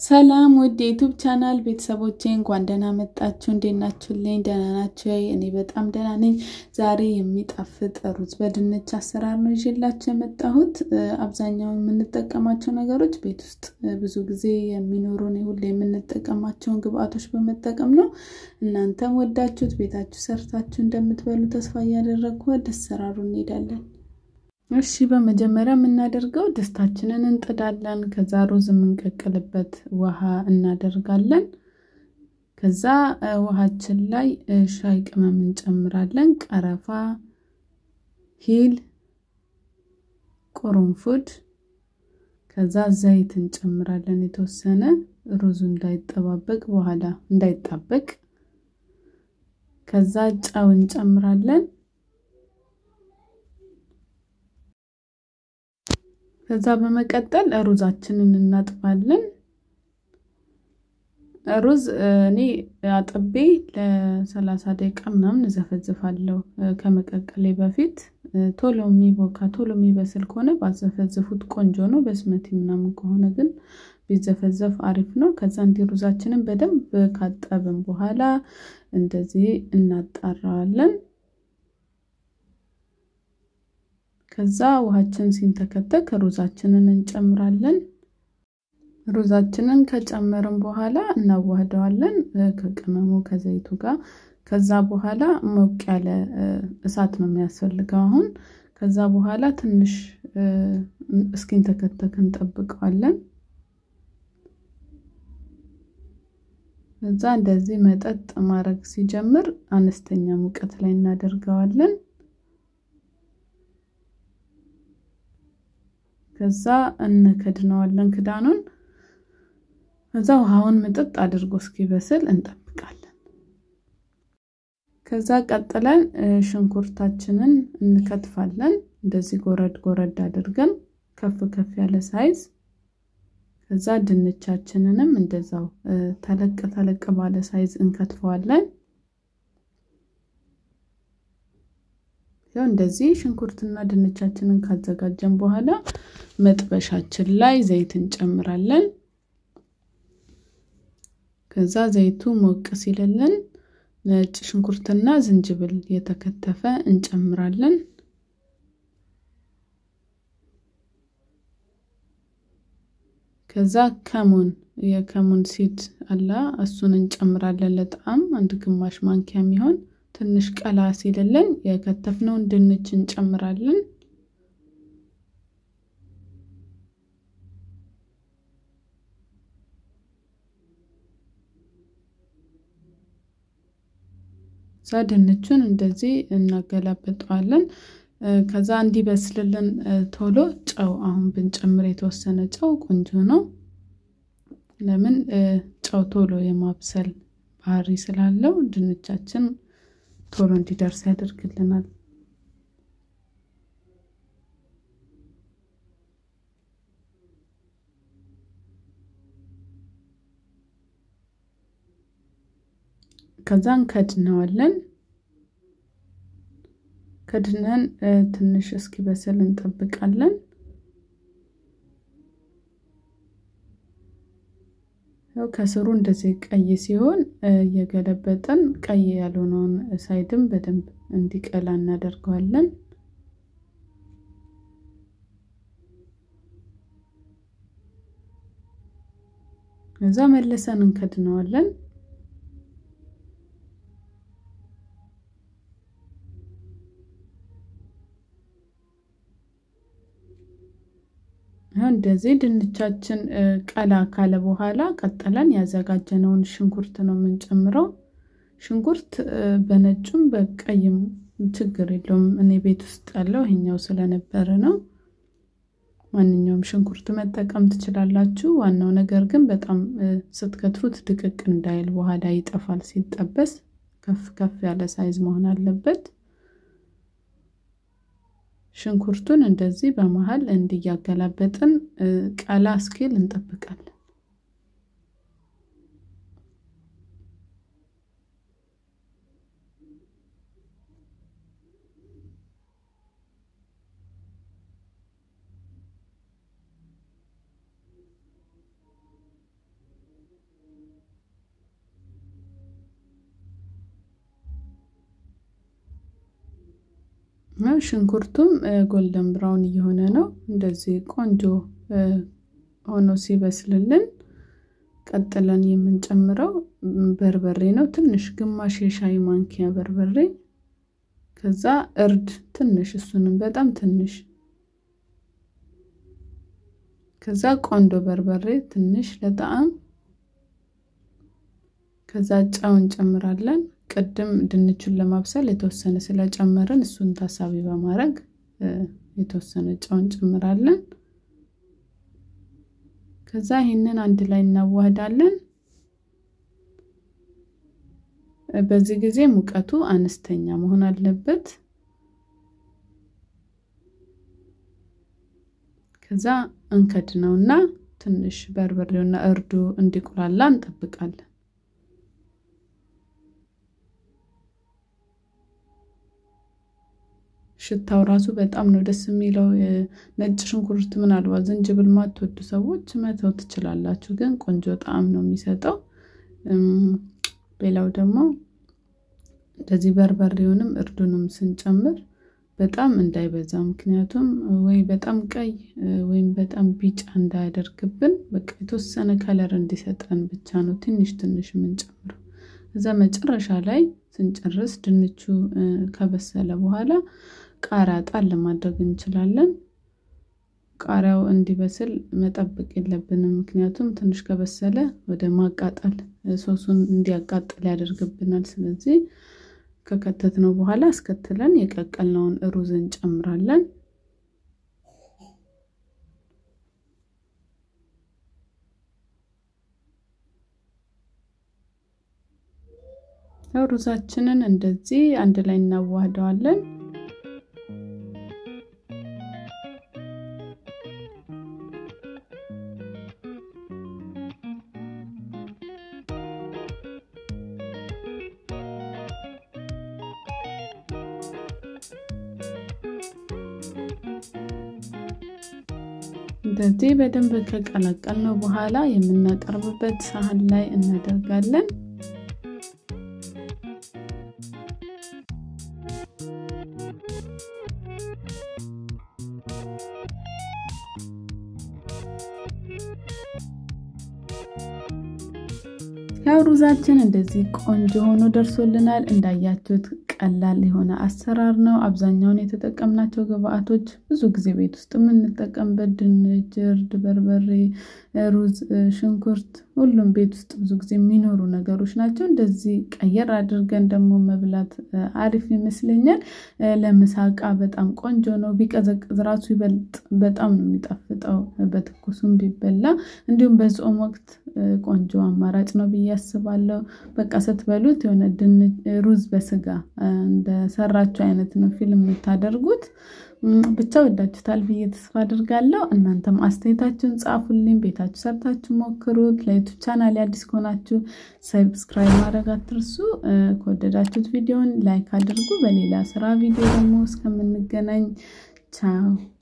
ሰላም ውድ የዩቱብ ቻናል ቤተሰቦቼ እንኳን ደህና መጣችሁ። እንዴት ናችሁልኝ? ደህና ናችሁ? እኔ በጣም ደህና ነኝ። ዛሬ የሚጣፍጥ ሩዝ በድንች አሰራር ነው ይዤላችሁ የመጣሁት። አብዛኛውን የምንጠቀማቸው ነገሮች ቤት ውስጥ ብዙ ጊዜ የሚኖሩን ሁሌ የምንጠቀማቸውን ግብአቶች በመጠቀም ነው። እናንተም ወዳችሁት ቤታችሁ ሰርታችሁ እንደምትበሉ ተስፋ እያደረግኩ ወደ አሰራሩ እንሄዳለን። እሺ በመጀመሪያ የምናደርገው ድስታችንን እንጥዳለን። ከዛ ሩዝ የምንቀቅልበት ውሃ እናደርጋለን። ከዛ ውሃችን ላይ ሻይ ቅመም እንጨምራለን። ቀረፋ፣ ሂል፣ ቁርንፉድ፣ ከዛ ዘይት እንጨምራለን የተወሰነ ሩዙ እንዳይጠባበቅ በኋላ እንዳይጣበቅ። ከዛ ጨው እንጨምራለን። ከዛ በመቀጠል ሩዛችንን እናጥባለን። ሩዝ እኔ አጥቤ ለሰላሳ ደቂቃ ምናምን እዘፈዝፋለሁ ከመቀቀሌ በፊት። ቶሎ የሚቦካ ቶሎ የሚበስል ከሆነ ባዘፈዝፉት ቆንጆ ነው። በስመቲ ምናምን ከሆነ ግን ቢዘፈዘፍ አሪፍ ነው። ከዛ እንዲህ ሩዛችንን በደንብ ካጠብን በኋላ እንደዚህ እናጣራዋለን። ከዛ ውሃችን ሲንተከተክ ሩዛችንን እንጨምራለን። ሩዛችንን ከጨመርን በኋላ እናዋህደዋለን ከቅመሙ ከዘይቱ ጋር። ከዛ በኋላ ሞቅ ያለ እሳት ነው የሚያስፈልገው አሁን። ከዛ በኋላ ትንሽ እስኪንተከተክ እንጠብቀዋለን። ከዛ እንደዚህ መጠጥ ማድረግ ሲጀምር አነስተኛ ሙቀት ላይ እናደርገዋለን። ከዛ እንከድነዋለን ክዳኑን። ከዛ ውሃውን ምጥጥ አድርጎ እስኪበስል እንጠብቃለን። ከዛ ቀጥለን ሽንኩርታችንን እንከትፋለን። እንደዚህ ጎረድ ጎረድ አድርገን ከፍ ከፍ ያለ ሳይዝ። ከዛ ድንቻችንንም እንደዛው ተለቅ ተለቅ ባለ ሳይዝ እንከትፈዋለን። ያው እንደዚህ ሽንኩርትና ድንቻችንን ካዘጋጀን በኋላ መጥበሻችን ላይ ዘይት እንጨምራለን። ከዛ ዘይቱ ሞቅ ሲልልን ነጭ ሽንኩርትና ዝንጅብል የተከተፈ እንጨምራለን። ከዛ ከሙን የከሙን ሲድ አላ እሱን እንጨምራለን ለጣዕም አንድ ግማሽ ማንኪያ የሚሆን ትንሽ ቀላ ሲልልን የከተፍነውን ድንች እንጨምራለን። እዛ ድንቹን እንደዚህ እናገላብጠዋለን። ከዛ እንዲበስልልን ቶሎ ጨው አሁን ብንጨምር የተወሰነ ጨው ቆንጆ ነው። ለምን ጨው ቶሎ የማብሰል ባህሪ ስላለው ድንቻችን ቶሎ እንዲደርስ ያደርግልናል። ከዛ እንከድነዋለን። ከድነን ትንሽ እስኪበስል እንጠብቃለን። ያው ከስሩ እንደዚህ ቀይ ሲሆን እየገለበጠን ቀይ ያልሆነውን ሳይድም በደንብ እንዲቀላ እናደርገዋለን። ከዛ መልሰን እንከድነዋለን። እንደዚህ ድንቻችን ቀላ ካለ በኋላ ቀጥለን ያዘጋጀነውን ሽንኩርት ነው የምንጨምረው። ሽንኩርት በነጩም በቀይም ችግር የለውም። እኔ ቤት ውስጥ ያለው ይሄኛው ስለነበረ ነው። ማንኛውም ሽንኩርት መጠቀም ትችላላችሁ። ዋናው ነገር ግን በጣም ስትከትፉት ድቅቅ እንዳይል በኋላ ይጠፋል ሲጠበስ። ከፍ ከፍ ያለ ሳይዝ መሆን አለበት። ሽንኩርቱን እንደዚህ በመሀል እንዲያገላበጥን ቀላ እስኪል እንጠብቃለን። ሽንኩርቱም ጎልደን ብራውን እየሆነ ነው። እንደዚህ ቆንጆ ሆኖ ሲበስልልን ቀጥለን የምንጨምረው በርበሬ ነው። ትንሽ ግማሽ የሻይ ማንኪያ በርበሬ፣ ከዛ እርድ ትንሽ፣ እሱንም በጣም ትንሽ፣ ከዛ ቆንዶ በርበሬ ትንሽ ለጣዕም፣ ከዛ ጨው እንጨምራለን። ቅድም ድንቹን ለማብሰል የተወሰነ ስለጨመርን እሱን ታሳቢ በማድረግ የተወሰነ ጨው እንጨምራለን። ከዛ ይህንን አንድ ላይ እናዋህዳለን። በዚህ ጊዜ ሙቀቱ አነስተኛ መሆን አለበት። ከዛ እንከድነውና ትንሽ በርበሬውና እርዱ እንዲቁላላ እንጠብቃለን። ሽታው ራሱ በጣም ነው ደስ የሚለው። ነጭ ሽንኩርት ምናልባት ዝንጅብል ማትወዱ ሰዎች መተው ትችላላችሁ፣ ግን ቆንጆ ጣዕም ነው የሚሰጠው። ሌላው ደግሞ እንደዚህ በርበሬውንም እርዱንም ስንጨምር በጣም እንዳይበዛ፣ ምክንያቱም ወይ በጣም ቀይ ወይም በጣም ቢጫ እንዳያደርግብን፣ በቃ የተወሰነ ከለር እንዲሰጠን ብቻ ነው ትንሽ ትንሽ የምንጨምረው። እዛ መጨረሻ ላይ ስንጨርስ ድንቹ ከበሰለ በኋላ ቃሪያ ጣል ማድረግ እንችላለን። ቃሪያው እንዲበስል መጠበቅ የለብንም፣ ምክንያቱም ትንሽ ከበሰለ ወደ ማቃጠል ሶሱን እንዲያቃጥል ያደርግብናል። ስለዚህ ከከተትነው በኋላ አስከትለን የቀቀልነውን ሩዝ እንጨምራለን። ሩዛችንን እንደዚህ አንድ ላይ እናዋህደዋለን። እንደዚህ በደንብ ከቀላቀልነው በኋላ የምናቀርብበት ሳህን ላይ እናደርጋለን። ያው ሩዛችን እንደዚህ ቆንጆ ሆኖ ደርሶልናል። እንዳያችሁት ቀላል የሆነ አሰራር ነው። አብዛኛውን የተጠቀምናቸው ግብአቶች ብዙ ጊዜ ቤት ውስጥ የምንጠቀምበት ድንች፣ እርድ፣ በርበሬ፣ ሩዝ፣ ሽንኩርት ሁሉም ቤት ውስጥ ብዙ ጊዜ የሚኖሩ ነገሮች ናቸው። እንደዚህ ቀየር አድርገን ደግሞ መብላት አሪፍ ይመስለኛል። ለምሳቃ በጣም ቆንጆ ነው። ቢቀዘቅዝ ራሱ ይበልጥ በጣም ነው የሚጣፍጠው በትኩሱም ቢበላ እንዲሁም በጾም ወቅት ቆንጆ አማራጭ ነው ብዬ አስባለሁ። በቃ ስትበሉት የሆነ ሩዝ በስጋ እንደሰራችሁ አይነት ነው ፊልም የምታደርጉት። ብቻ ወዳችሁታል ብዬ ተስፋ አድርጋለሁ። እናንተም አስተያየታችሁን ጻፉልኝ። ቤታችሁ ሰርታችሁ ሞክሩት። ለዩቱብ ቻናል አዲስ ከሆናችሁ ሰብስክራይብ ማድረግ አትርሱ። ከወደዳችሁት ቪዲዮን ላይክ አድርጉ። በሌላ ስራ ቪዲዮ ደግሞ እስከምንገናኝ ቻው።